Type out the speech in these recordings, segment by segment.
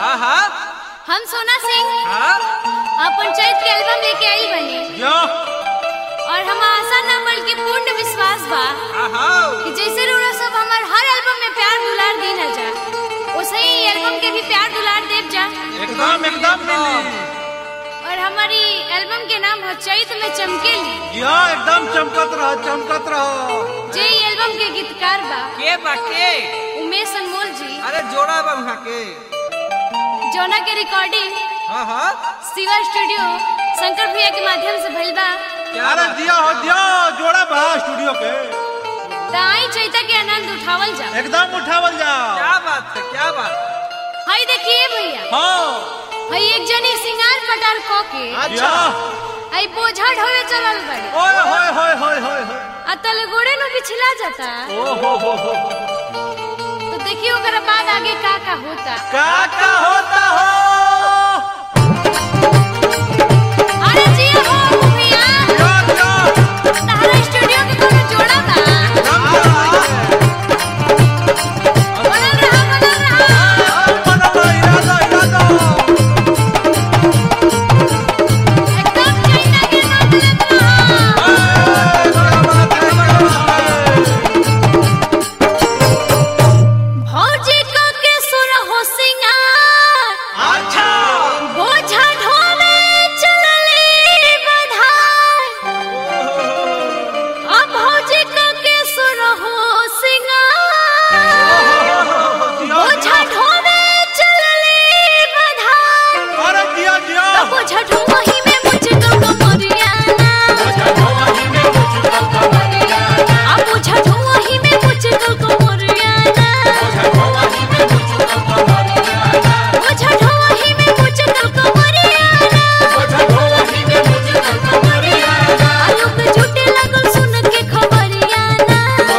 हाँ हाँ हम सोना सिंह हाँ अपन चैत के एल्बम लेके आई बने यो और हम आशा ना बल्कि पूर्ण विश्वास बा हाँ हाँ कि जैसे रोड़ा सब हमार हर एल्बम में प्यार दुलार दी ना जा वैसे ही एल्बम के भी प्यार दुलार देव जा एकदम एकदम मिली और हमारी एल्बम के नाम है चैत में चमकेली यो एकदम चमकत रहो चमकत रहो जे ई एल्बम के गीतकार बा के बाके उमेश अनमोल जी अरे जोड़ा बा वहाँ के जौना के रिकॉर्डिंग हाँ हाँ शिवा स्टूडियो शंकर भैया के माध्यम से भइल बा क्या अरे बात? दिया हो दिया जोड़ा बा स्टूडियो के त आई चैता के आनंद उठावल जा एकदम उठावल जाओ क्या बात है क्या बात हई देखिए भैया हाँ हई एक जनी सिंगार पटार क के अच्छा हई बोझा ढोवे चलल बड़ी ओए होए होए होए होए होए आ तले गोड़े नु पिछला जाता ओ हो हो हो तो देखिए ओकर बाद आगे का का होता का का होता हो अरे जी हो भैया क्या क्या तारा स्टूडियो के कोनो जोड़ा बा बनल रहा बनल रहा बनलो इरादा इरादा एकदम चैता के नाम लेत रहा भौजी क के सुर हो सिंगार अच्छा बोझा ढोले चलले बधार अब भौजी क के सुर हो सिंगार बोझा ढोले चलले बधार अरे दिया दिया अब बोझा ढोही में मुझको कमरियाना अब बोझा ढोही में मुझको कमरियाना बोझा ढोही में मुझको कमरियाना आलोक झूठे लगल सुन के खबरियाना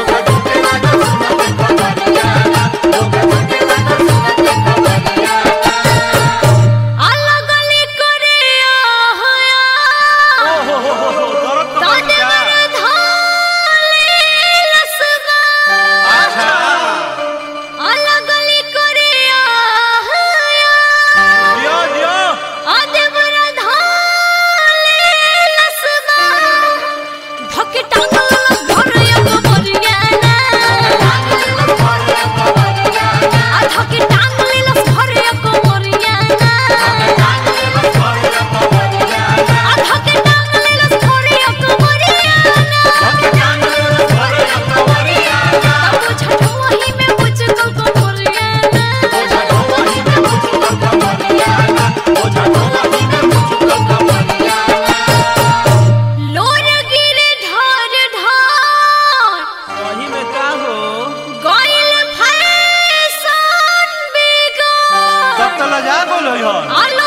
अलग गली करे आया ओ हो हो हो हो दर्द तो बढ़ ताने गया मन धाले लसगा अच्छा अलग गली करे आया दिया दिया आदे मन धाले लसगा धके टांगल घर एक मरियाना आ धके टांगल लस घर एक मरियाना आ धके टांगल लस घर एक मरियाना तब छठवही में मुझको कमरियाना लोर गिरे ढार ढार वही में का हो गइल फैशन बिगड़ सब तो लजा बोलो यार आल